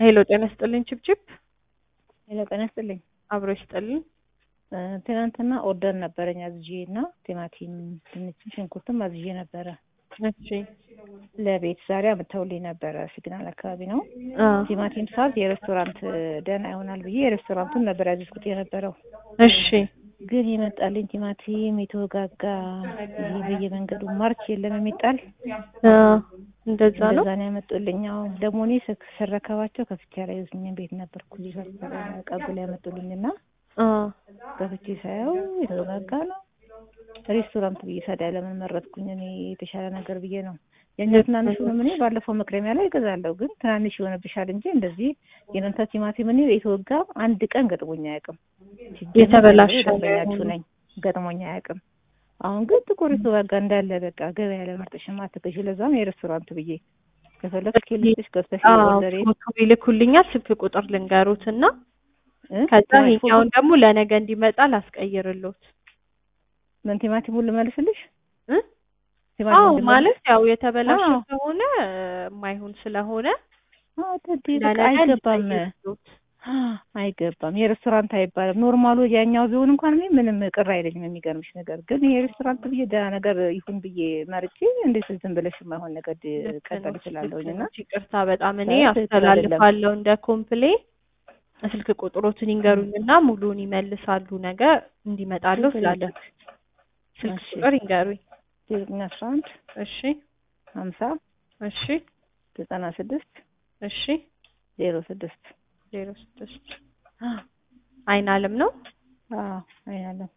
ሄሎ ጤና ይስጥልኝ ችብችብ ሄሎ ጤና ይስጥልኝ። አብሮ ይስጥልኝ። እ ትናንትና ኦርደር ነበረኝ አዝዤ እና ቲማቲም፣ ድንችም ሽንኩርትም አዝዤ ነበረ እሺ ለቤት ዛሬ አምጥተውልኝ ነበረ። ሲግናል አካባቢ ነው። አ ቲማቲም ሳዝ የሬስቶራንት ደህና ይሆናል ብዬ የሬስቶራንቱን ነበር ያዘዝኩት የነበረው። እሺ ግን የመጣልኝ ቲማቲም የተወጋጋ ይሄ በየመንገዱ ማርች የለም የሚጣል አ እንደዛ ነው። እንደዛ ነው ያመጡልኝ። አዎ ደግሞ እኔ ስክ- ስረከባቸው ከፍቼ ላይ ቤት ነበርኩ ቀብላ ያመጡልኝ እና አ ከፍቼ ሳየው የተወጋጋ ነው። ሬስቶራንት ብዬ ታዲያ ለምን መረጥኩኝ? እኔ የተሻለ ነገር ብዬ ነው። የእኛ ትናንሹንም እኔ ባለፈው መክረሚያ ላይ እገዛለሁ፣ ግን ትናንሽ ይሆንብሻል እንጂ እንደዚህ የእናንተ ቲማቲም እኔ የተወጋ አንድ ቀን ገጥሞኝ አያውቅም። ሲጀመር የተበላሸ ደንበኛችሁ ነኝ፣ ገጥሞኝ አያውቅም። አሁን ግን ጥቁር የተወጋጋ እንዳለ በቃ ገበያ ላይ መርጠሽማ አትገዢ። ለዛም የሬስቶራንት ብዬ ከፈለግሽ ኬልስሽ ገብተሽ አዎ ወደሬ ፎቶ ይልኩልኛል። ስልክ ቁጥር ልንገሩት እና ከዛ ይሄኛውን ደግሞ ለነገ እንዲመጣ ላስቀይርሎት። ምን ቲማቲሙን ልመልስልሽ? እ? ቲማቲሙን አዎ ልመልስ- ማለት ያው የተበላሸ አዎ። ከሆነ የማይሆን ስለሆነ አዎ ተዲ በቃ ለነገ አይገባም እንዲቀይርሎት። አይገባም። የሬስቶራንት አይባልም። ኖርማሉ ያኛው ቢሆን እንኳን እኔ ምንም ቅር አይለኝም። የሚገርምሽ ነገር ግን ይሄ ሬስቶራንት ብዬ ደህና ነገር ይሁን ብዬ መርጬ እንዴት ዝም ብለሽ የማይሆን ነገር ድ- ቀጠል እችላለሁኝ እና ይቅርታ በጣም እኔ አይ፣ ትክክል አስተላልፋለሁ እንደ ኮምፕሌን ስልክ ቁጥሮትን ይንገሩኝና ሙሉውን ይመልሳሉ ነገ እንዲመጣለሁ ችግር ስላለ የለም። ስልክ እሺ። ቁጥር ይንገሩኝ ዘጠኝ አስራ አንድ እሺ ሀምሳ እሺ ዘጠና ስድስት እሺ ዜሮ ስድስት ዜሮ ስድስት አይን አለም ነው አዎ አይናለም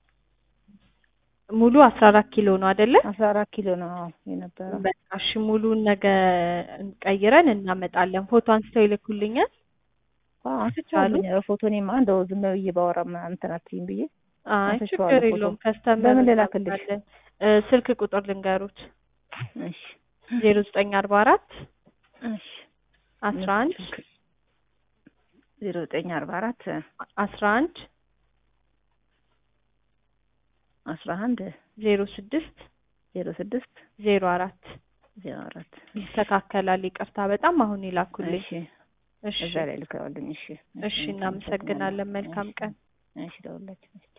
ሙሉ አስራ አራት ኪሎ ነው አይደለ አስራ አራት ኪሎ ነው አዎ የነበረው። በቃ እሺ ሙሉውን ነገ ቀይረን እናመጣለን ፎቶ አንስተው ይልኩልኛል አዎ አንስቼዋለሁኝ። ፎቶ እኔማ እንደው ዝም ብዬ ባወራ ምናምን እንትን አትይም ብዬ አይ አንስቼዋለሁ ችግር ፎቶ። የለውም ከስተመር በምን ልላክልሽ? እናመጣለን። እ ስልክ ቁጥር ልንገሩት እሺ ዜሮ ዘጠኝ አርባ አራት እሺ አስራ አንድ ዜሮ ዘጠኝ አርባ አራት አስራ አንድ አስራ አንድ ዜሮ ስድስት ዜሮ ስድስት ዜሮ አራት ዜሮ አራት ይስተካከላል። ይቅርታ በጣም አሁን ይላኩልኝ። እሺ እሺ እዛ ላይ ልከዋልኝ። እሺ እሺ፣ እናመሰግናለን። መልካም ቀን። እሺ ደውላችሁ